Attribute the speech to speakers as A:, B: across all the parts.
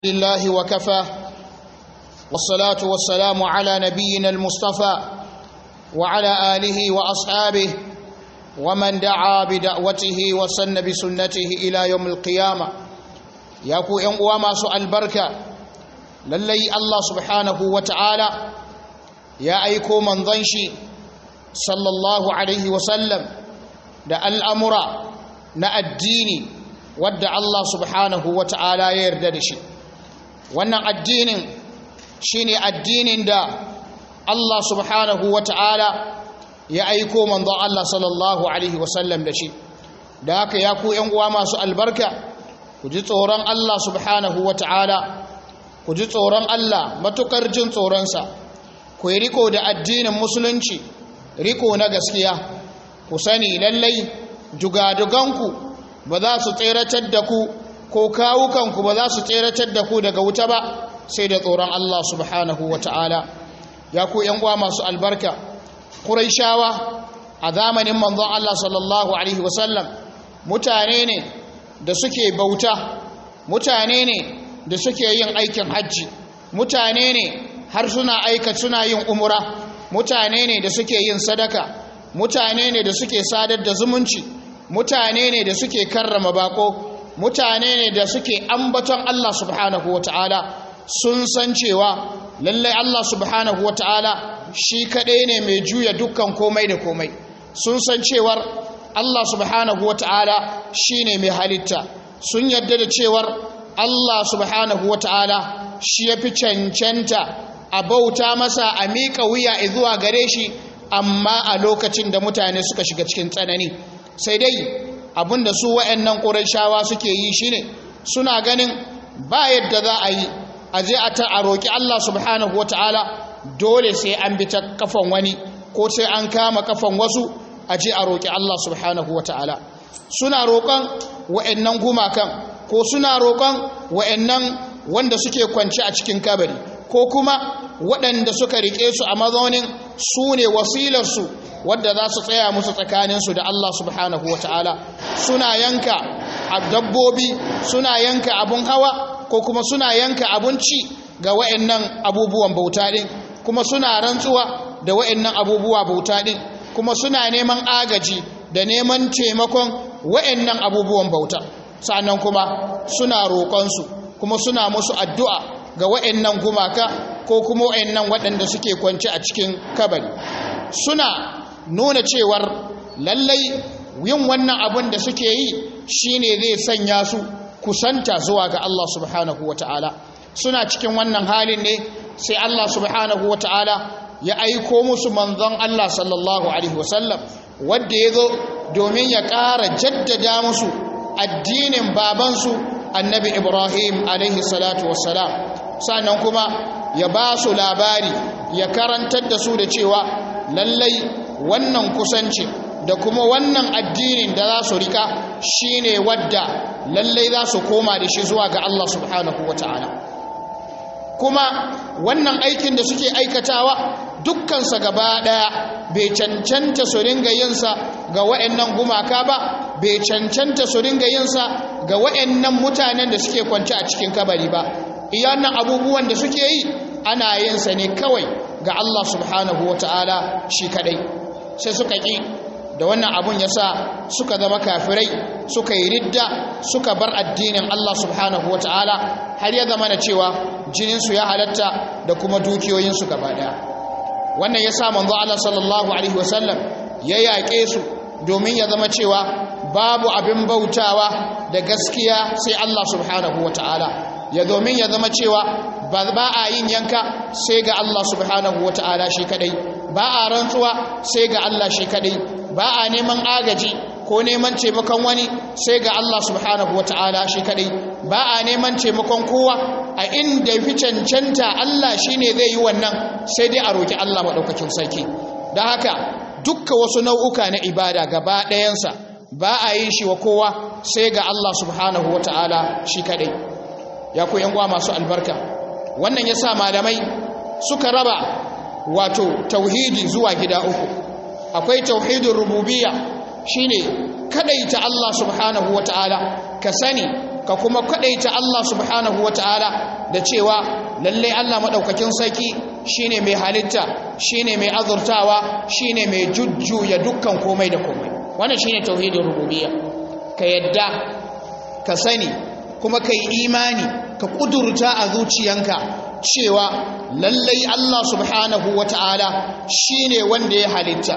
A: لله وكفى والصلاة والسلام على نبينا المصطفى وعلى آله وأصحابه ومن دعا بدعوته وسن بسنته إلى يوم القيامة ياكو ينقوى ما سؤال بركة للي الله سبحانه وتعالى يا أيكو من ظنشي صلى الله عليه وسلم da al'amura na addini wadda Allah subhanahu wa ta'ala ya yarda da shi wannan addinin shi ne addinin da Allah subhanahu wa ta'ala ya aiko manzon Allah sallallahu Alaihi wasallam da shi da haka ya ku uwa masu albarka ku ji tsoron Allah subhanahu wa ta'ala ku ji tsoron Allah matukar jin tsoronsa ku yi riko da addinin musulunci riko na gaskiya ku sani lallai jugaduganku ba za su tseratar da ku ko kawukanku ba za su tseratar da ku daga wuta ba sai da tsoron Allah subhanahu wa ta'ala ya ku uwa masu albarka ƙuraishawa a zamanin manzon Allah sallallahu alaihi wasallam mutane ne da suke bauta mutane ne da suke yin aikin hajji mutane ne har suna aika suna yin umura mutane ne da suke yin sadaka mutane ne da suke sadar da zumunci mutane ne da suke karrama bako mutane ne da suke ambaton Allah subhanahu wataala sun san cewa lallai Allah subhanahu wataala shi kaɗai ne mai juya dukkan komai da komai sun san cewar Allah subhanahu wataala shine mai halitta sun yadda da cewar Allah subhanahu wataala shi yafi cancanta a bauta masa a miƙa wuya zuwa gare shi amma a lokacin da mutane suka shiga cikin tsanani sai dai abinda su wa'annan ƙurashawa suke yi shine suna ganin ba yadda za a yi a je a ta a roƙi Allah subhanahu wata'ala dole sai an bi ta kafan wani ko sai an kama kafan wasu a je a roƙi Allah subhanahu wata'ala suna roƙon wa'annan gumakan ko suna roƙon wa'annan wanda suke kwance a cikin kabari ko kuma waɗanda suka riƙe su a mazaunin su ne wasilarsu wadda za su tsaya musu tsakaninsu da Allah subhanahu wa ta'ala suna yanka a dabbobi suna yanka abun hawa ko kuma suna yanka abinci ga wa'annan abubuwan bauta ɗin kuma suna rantsuwa da wa'annan abubuwa bauta ɗin kuma suna neman agaji da neman taimakon wa'annan abubuwan bauta sannan kuma suna roƙonsu kuma suna musu addu'a ga wa'annan gumaka ko kuma wa'annan waɗanda suke kwance a cikin kabari suna nuna cewar lallai yin wannan abin da suke yi shine zai sanya su kusanta zuwa ga Allah subhanahu wata'ala suna cikin wannan halin ne sai Allah subhanahu wata'ala ya aiko musu manzon Allah sallallahu alaihi wasallam wanda ya zo domin ya ƙara jaddada musu addinin babansu annabi Ibrahim alaihi salatu wassalam sannan kuma ya ba su labari ya karantar da su da cewa lallai wannan kusanci da kuma wannan addinin da za su rika shine wadda lallai za su koma da shi zuwa ga Allah subhanahu wata'ala kuma wannan aikin da suke aikatawa dukkansa gaba daya bai cancanta su ringa yinsa ga wa'annan gumaka ba bai cancanta su ringa yinsa ga wa'annan mutanen da suke kwance a cikin kabari ba iyannan abubuwan da suke yi ana yinsa ne kawai ga Allah subhanahu wata'ala shi kadai sai suka ƙi da wannan abun ya sa suka zama kafirai suka yi ridda suka bar addinin Allah subhanahu wa ta'ala har ya zama da cewa jininsu ya halatta da kuma dukiyoyinsu gaba daya wannan ya sa manzo Allah sallallahu alaihi wasallam ya yaƙe su domin ya zama cewa babu abin bautawa da gaskiya sai Allah subhanahu wa ta'ala ya domin ya zama cewa ba a yin yanka sai ga Allah subhanahu wa ta'ala shi kadai ba a rantsuwa sai ga Allah shi kadai ba a neman agaji ko neman taimakon wani sai ga Allah subhanahu wa ta'ala shi kadai ba a neman taimakon kowa a inda fi cancanta Allah shi ne zai yi wannan sai dai a roƙi Allah maɗaukakin sarki don haka dukka wasu nau'uka na ibada gaba ɗayansa ba a yin shi wa kowa sai ga Allah subhanahu wa ta'ala shi kadai ya ku yan masu albarka wannan ya sa malamai suka raba wato tauhidi zuwa gida uku akwai tauhidin rububiyya shine kadaita Allah subhanahu wataala ka sani ka kuma kadaita Allah subhanahu wataala da cewa lalle Allah madaukakin sarki shine mai halitta shine mai azurtawa shine mai jujjuya dukkan komai da komai wannan shine tauhidin rububiyya ka yadda ka sani kuma ka yi imani ka kudurta a zuciyanka cewa lallai Allah subhanahu wata'ala shine wanda ya halitta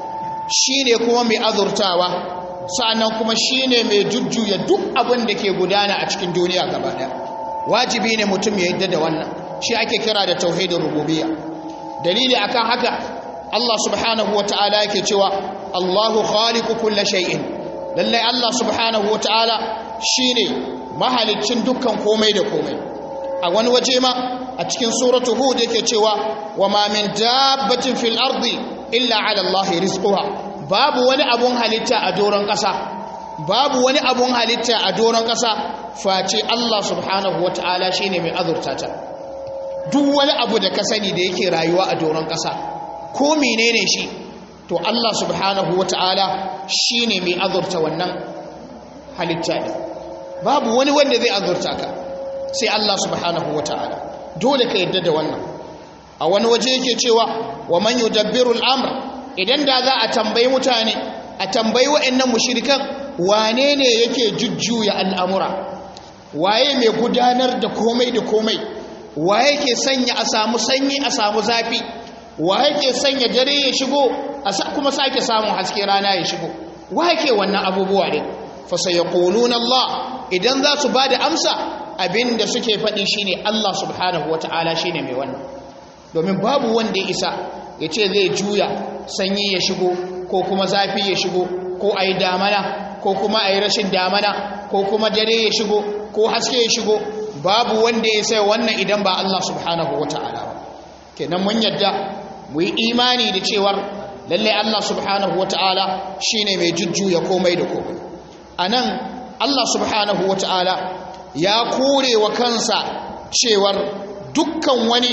A: shine kuma mai azurtawa sa'annan kuma shine mai jujjuya duk abin da ke gudana a cikin duniya gaba ɗaya wajibi ne mutum ya yadda da wannan shi ake kira da tauhidin rububiyya dalili akan haka Allah subhanahu wata'ala yake cewa Allahu khaliqu kulli shay'in lallai Allah subhanahu wata'ala shine mahaliccin dukkan komai da komai a wani waje ma a cikin suratu hud yake cewa wa ma min dabbatin fil ardi illa ala Allah rizquha babu wani abun halitta a doron ƙasa babu wani abun halitta a doron ƙasa face Allah subhanahu wata'ala shine mai azurta ta duk wani abu da ka sani da yake rayuwa a doron ƙasa ko menene shi to Allah subhanahu wata'ala shine mai azurta wannan halitta ne babu wani wanda zai azurta ka sai Allah subhanahu wata'ala dole ka yadda da wannan a wani waje yake cewa wa man yudabbiru al-amr idan da za a tambayi mutane a tambayi wa'annan mushrikan wane ne yake jujjuya al'amura waye mai gudanar da komai da komai waye ke sanya a samu sanyi a samu zafi waye ke sanya dare ya shigo kuma sake samun haske rana ya shigo waye ke wannan abubuwa ne fa sayaquluna Allah idan za su bada amsa abinda suke faɗi shine Allah subhanahu wata'ala shine mai wannan domin babu wanda ya isa ya ce zai juya sanyi ya shigo ko kuma zafi ya shigo ko a yi damana ko kuma a yi rashin damana ko kuma dare ya shigo ko haske ya shigo babu wanda ya sai wannan idan ba Allah subhanahu wa ta'ala ba kenan mun yadda mu yi imani da cewar lalle Allah subhanahu wa ta'ala shine mai jujjuya komai da komai anan Allah subhanahu wa ta'ala ya kore wa kansa cewar dukkan wani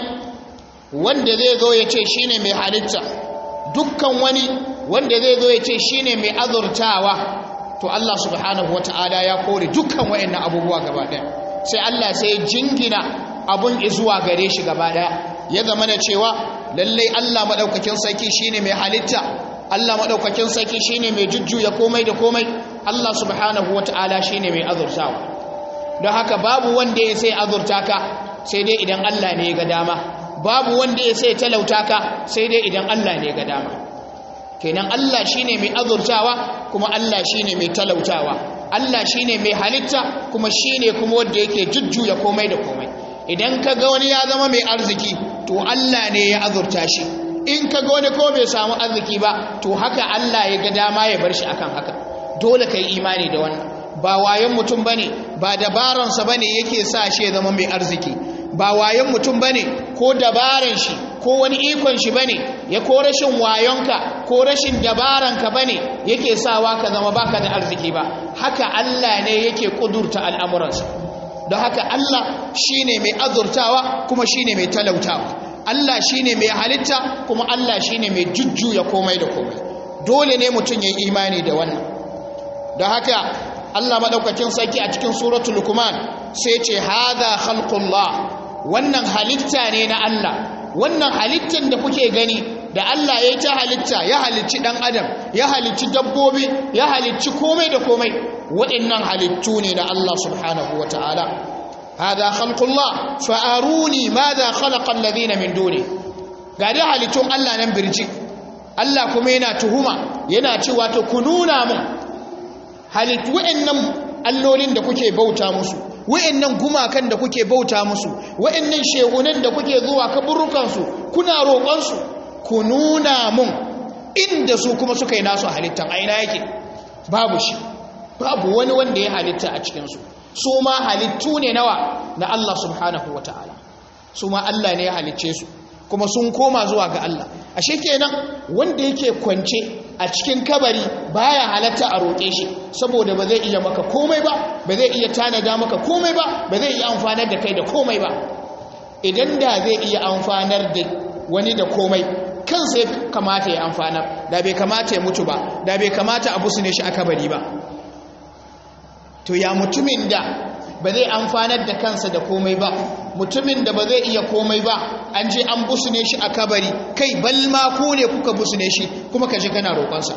A: wanda zai zo ya ce shine mai halitta dukkan wani wanda zai zo ya ce shine mai azurtawa to Allah subhanahu wata'ala ya kore dukkan wayannan abubuwa gaba daya sai Allah sai jingina abun zuwa gare shi gaba daya ya zama da cewa lallai Allah madaukakin sarki shine mai halitta Allah madaukakin sarki shine mai jujjuya komai da komai Allah subhanahu wata'ala shine mai azurtawa don haka babu wanda ya sai azurta ka sai dai idan Allah ne ya ga dama babu wanda ya sai talauta ka sai dai idan Allah ne ya ga dama kenan Allah shine mai azurtawa kuma Allah shine mai talautawa Allah shine mai halitta kuma shine kuma wanda yake jujjuya komai da komai idan ka ga wani ya zama mai arziki to Allah ne ya azurta shi in ka ga wani ko bai samu arziki ba to haka Allah ya ga dama ya bar shi akan haka dole kai imani da wannan ba wayan mutum bane ba dabaransa bane yake sa shi ya zama mai arziki ba wayan mutum bane ko dabaran shi ko wani ikon shi bane ya ko rashin wayonka ko rashin dabaranka bane yake sawa ka zama baka da arziki ba haka Allah ne yake kudurta al'amuransa don haka Allah shine mai azurtawa kuma shine mai talautawa Allah shine mai halitta kuma Allah shine mai jujjuya komai da komai dole ne mutum ya imani da wannan don haka Allah madaukakin sarki a cikin suratul Luqman sai ce hadha khalqullah wannan halitta ne na Allah wannan halittan da kuke gani da Allah ya yi ta halitta ya halicci dan adam ya halicci dabbobi ya halicci komai da komai waɗannan halittu ne na Allah subhanahu wataala hadha khalqullah fa aruni madha khalaqa alladhina min duni ga da halittun Allah nan birji Allah kuma yana tuhuma yana cewa to ku nuna mun halittu waɗannan allolin da kuke bauta musu wa'annan gumakan da kuke bauta musu wa'annan shehunan da kuke zuwa kaburukansu kuna roƙonsu ku nuna mun inda su kuma suka yi nasu halittan aina yake babu shi babu wani wanda ya halitta a cikinsu su ma halittu ne nawa na Allah subhanahu wa ta'ala su ma Allah ne ya halicce su kuma sun koma zuwa ga Allah ashe kenan wanda yake kwance a cikin kabari baya halatta a roƙe shi saboda ba zai iya maka komai ba ba zai iya tanada maka komai ba ba zai iya amfanar da kai da komai ba idan da zai iya amfanar da wani da komai kansa ya kamata ya amfanar da bai kamata ya mutu ba da bai kamata a busune shi a kabari ba to ya mutumin da ba zai amfanar da kansa da komai ba mutumin da ba zai iya komai ba an je an busune shi a kabari kai balma ku ne kuka busune shi kuma ka je kana roƙonsa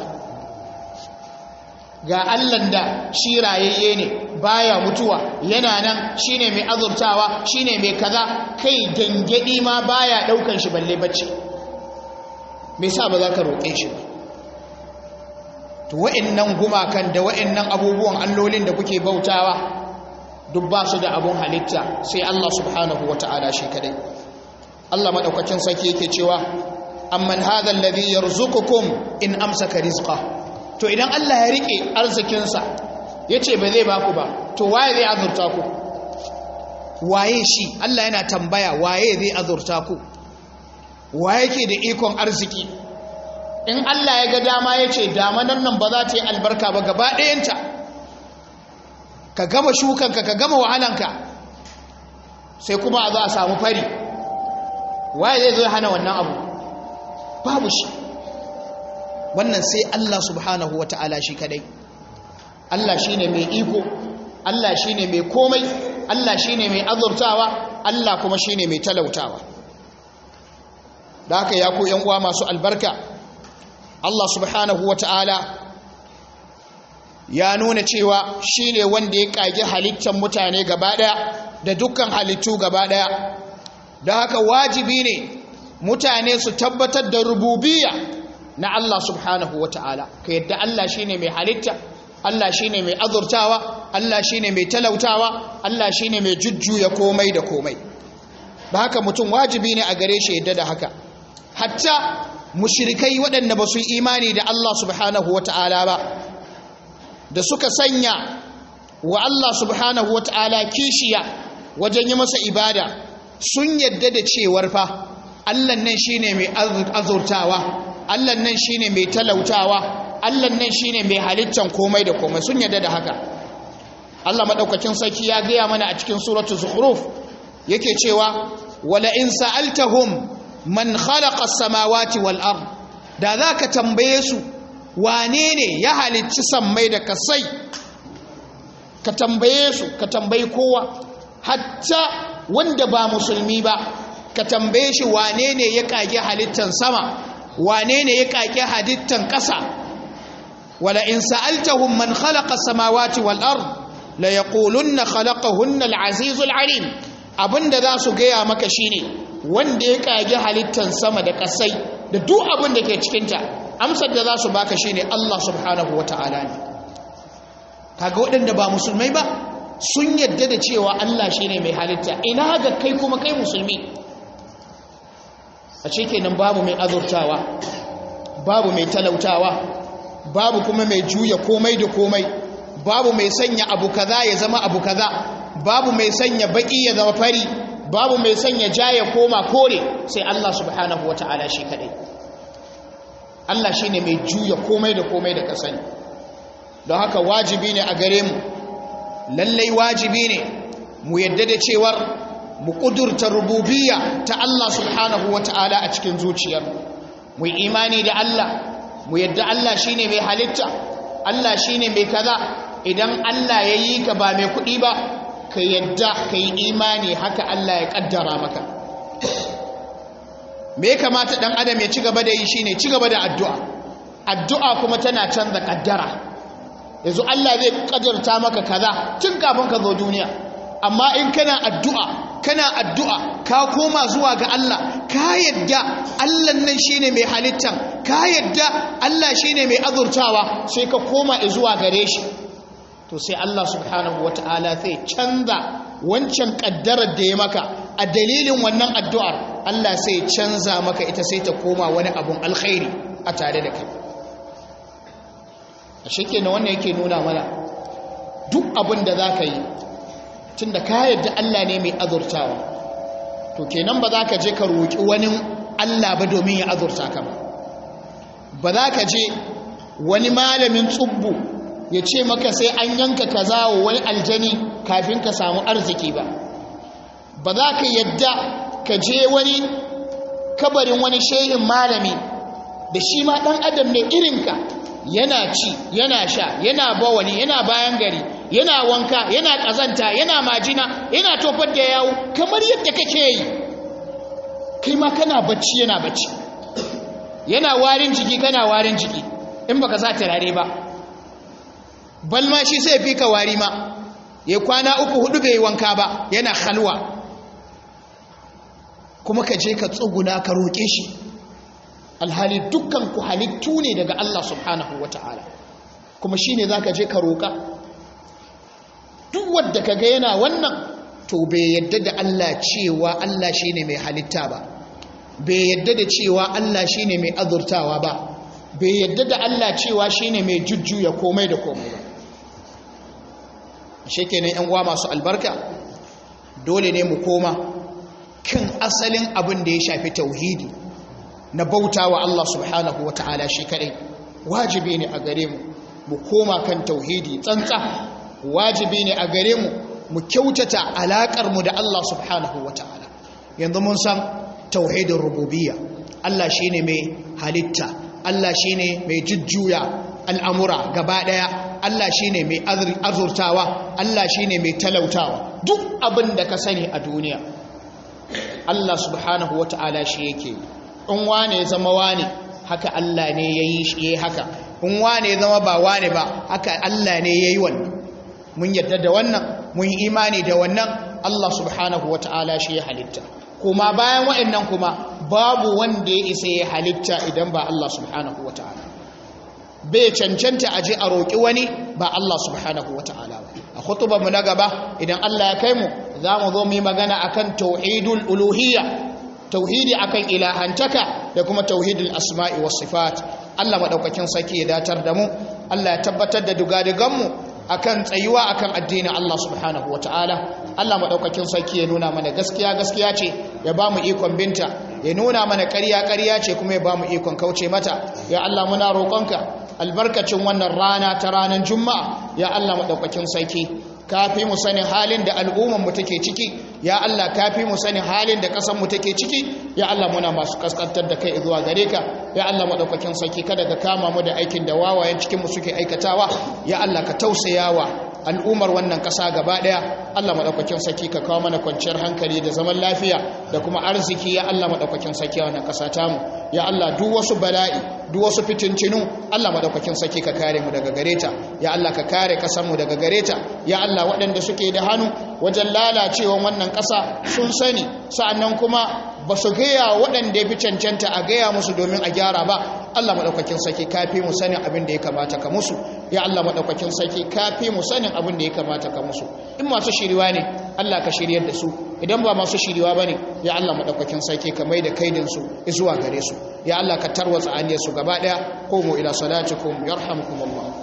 A: ga allan da shi rayayye ne baya mutuwa yana nan shine mai azurtawa shine mai kaza kai gangadi ma baya daukan shi balle bacci me yasa ba za ka roƙe shi ba to wa'annan gumakan da wa'annan abubuwan allolin da kuke bautawa duk ba su da abun halitta sai Allah subhanahu wata'ala shi kadai Allah madaukakin sarki yake cewa amman hadha alladhi yarzuqukum in amsaka rizqa to idan Allah ya rike arzikinsa yace ba zai baku ba to waye zai azurta ku waye shi Allah yana tambaya waye zai azurta ku waye ke da ikon arziki in Allah ya ga dama yace damanan nan ba za ta yi albarka ba gaba ɗayanta ka gama shukanka ka gama wahalanka sai kuma a zo a samu fari waye zai zo ya hana wannan abu babu shi wannan sai Allah subhanahu wata'ala shi kadai Allah shine mai iko Allah shine mai komai Allah shine mai azurtawa Allah kuma shine mai talautawa da haka ya ku yan uwa masu albarka Allah subhanahu wata'ala ya nuna cewa shine wanda ya kage halittar mutane gaba daya da dukkan halittu gaba daya da haka wajibi ne mutane su tabbatar da rububiyya na Allah subhanahu wata'ala ka yadda Allah shine mai halitta Allah shine mai azurtawa Allah shine mai talautawa Allah shine mai jujjuya komai da komai da haka mutum wajibi ne a gare shi yadda da haka hatta mushrikai waɗanda ba su imani da Allah subhanahu wata'ala ba da suka sanya wa Allah subhanahu wata'ala kishiya wajen yi masa ibada sun yadda da cewar fa Allah nan shine mai azurtawa Allah nan shine mai talautawa Allah nan shine mai halittan komai da komai sun yadda da haka Allah madaukakin sarki ya gaya mana a cikin suratul zukhruf yake cewa wala in sa'altahum man khalaqa as-samawati wal ard da zaka tambaye su wane ne ya halicci sammai da kasai ka tambaye su ka tambayi kowa hatta wanda ba musulmi ba ka tambaye shi wane ne ya kage halittan sama wane ne ya kage halittan ƙasa wala in sa'altahum man khalaqa samawati wal ard la yaqulunna khalaqahunna al-azizul alim abinda za su gaya maka shine wanda ya kage halittan sama da ƙasai da duk abin da ke cikinta amsar da za su baka shine Allah subhanahu wata'ala ne kaga waɗanda ba musulmai ba sun yadda da cewa Allah shine mai halitta ina ga kai kuma kai musulmi a kenan babu mai azurtawa babu mai talautawa babu kuma mai juya komai da komai babu mai sanya abu kaza ya zama abu kaza babu mai sanya baki ya zama fari babu mai sanya ja ya koma kore sai Allah subhanahu wata'ala shi kadai Allah shine mai juya komai da komai da kasani don haka wajibi ne a gare mu lallai wajibi ne mu yadda da cewar mu kudurta rububiyya ta Allah subhanahu wata'ala a cikin zuciyar mu imani da Allah mu yadda Allah shine mai halitta Allah shine mai kaza idan Allah ya yi ka ba mai kuɗi ba ka yadda ka yi imani haka Allah ya kaddara maka me ya kamata dan adam ya ci gaba da yi shine ci gaba da addu'a addu'a kuma tana canza kaddara yanzu Allah zai kaddarta maka kaza tun kafin ka zo duniya amma in kana addu'a kana addu'a ka koma zuwa ga Allah ka yadda Allah nan shine mai halittan ka yadda Allah shine mai azurtawa sai ka koma zuwa gare shi to sai Allah subhanahu wataala zai canza wancan kaddarar da ya maka a dalilin wannan addu'ar Allah sai canza maka ita sai ta koma wani abun alkhairi a tare da kai a shike na wannan yake nuna mana duk abin da za ka yi tun da ka yadda Allah ne mai azurtawa to kenan ba za ka je ka roƙi wani Allah ba domin ya azurta ka ba ba za ka je wani malamin tsubbu ya ce maka sai an yanka kaza wa wani aljani kafin ka samu arziki ba ba za ka yadda ka je wani kabarin wani shehin malami da shi ma ɗan adam ne irinka yana ci yana sha yana bawani yana bayan gari yana wanka yana kazanta yana majina yana tofar da yawo kamar yadda kake yi kai ma kana bacci yana bacci yana warin jiki kana warin jiki in baka sa turare ba balma shi sai fi ka wari ma ya kwana uku hudu bai wanka ba yana halwa kuma ka je ka tsuguna ka roƙe shi alhali dukkan ku halittu ne daga Allah subhanahu wata'ala kuma shine zaka je ka roƙa duk wanda kaga yana wannan to bai yadda da Allah cewa Allah shine mai halitta ba bai yadda da cewa Allah shine mai azurtawa ba bai yadda da Allah cewa shine mai jujjuya komai da komai ba shekenan yan uwa masu albarka dole ne mu koma kan asalin abin da ya shafi tauhidi na bauta wa Allah subhanahu wa ta'ala shi kadai wajibi ne a gare mu mu koma kan tauhidi tsantsa wajibi ne a gare mu mu kyautata alakar mu da Allah subhanahu wa ta'ala yanzu mun san tauhidin rububiyya Allah shine mai halitta Allah shine mai jujjuya al'amura gaba daya Allah shine mai azurtawa Allah shine mai talautawa duk abin da ka sani a duniya Allah subhanahu wa ta'ala shi yake in wane ya zama wane haka Allah ne ya yi shi haka in wane ya zama ba wane ba haka Allah ne ya yi wannan mun yadda da wannan mun yi imani da wannan Allah subhanahu wa ta'ala shi ya halitta kuma bayan wa'annan kuma babu wanda ya isa ya halitta idan ba Allah subhanahu wa ta'ala bai cancanta aje a roƙi wani ba Allah subhanahu wa ta'ala ba a khutubar mu na gaba idan Allah ya kai mu za mu zo mu yi magana akan tauhidul uluhiyya tauhidi akan ilahantaka da kuma tauhidul asma'i was sifat Allah madaukakin saki ya datar da mu Allah ya tabbatar da dugadigan mu akan tsayuwa akan addinin Allah subhanahu wataala Allah madaukakin saki ya nuna mana gaskiya gaskiya ce ya ba mu ikon binta ya nuna mana ƙarya ƙarya ce kuma ya ba mu ikon kauce mata ya Allah muna roƙonka albarkacin wannan rana ta ranar juma'a ya Allah madaukakin saki kafi mu sanin halin da al'umman mu take ciki ya Allah kafi mu sanin halin da kasan mu take ciki ya Allah muna masu kaskantar da kai zuwa gare ka ya Allah madaukakin saki kada ka kama mu da aikin da wawayen cikin mu suke aikatawa ya Allah ka tausayawa al'ummar wannan ƙasa gaba ɗaya Allah maɗaukakin saki ka kawo mana kwanciyar hankali da zaman lafiya da kuma arziki ya Allah maɗaukakin saki a wannan ƙasa tamu ya Allah duk wasu bala'i duk wasu fitincinu Allah maɗaukakin saki ka kare mu daga gare ta ya Allah ka kare ƙasarmu daga gare ta ya Allah waɗanda suke da hannu wajen lalacewan wannan ƙasa sun sani sa'annan kuma ba su gaya waɗanda ya fi cancanta a gaya musu domin a gyara ba Allah maɗaukakin saki kafi mu sanin abin da ya kamata ka musu ya Allah maɗaukakin saki kafi mu sanin abin da ya kamata ka musu in masu shiriwa ne Allah ka shiryar da su idan ba masu shiriwa ba ne ya Allah maɗaukakin saki ka mai da kaidinsu zuwa gare su ya Allah ka tarwatsa aniyarsu gaba ɗaya ko mu ila salatikum yarhamukumullah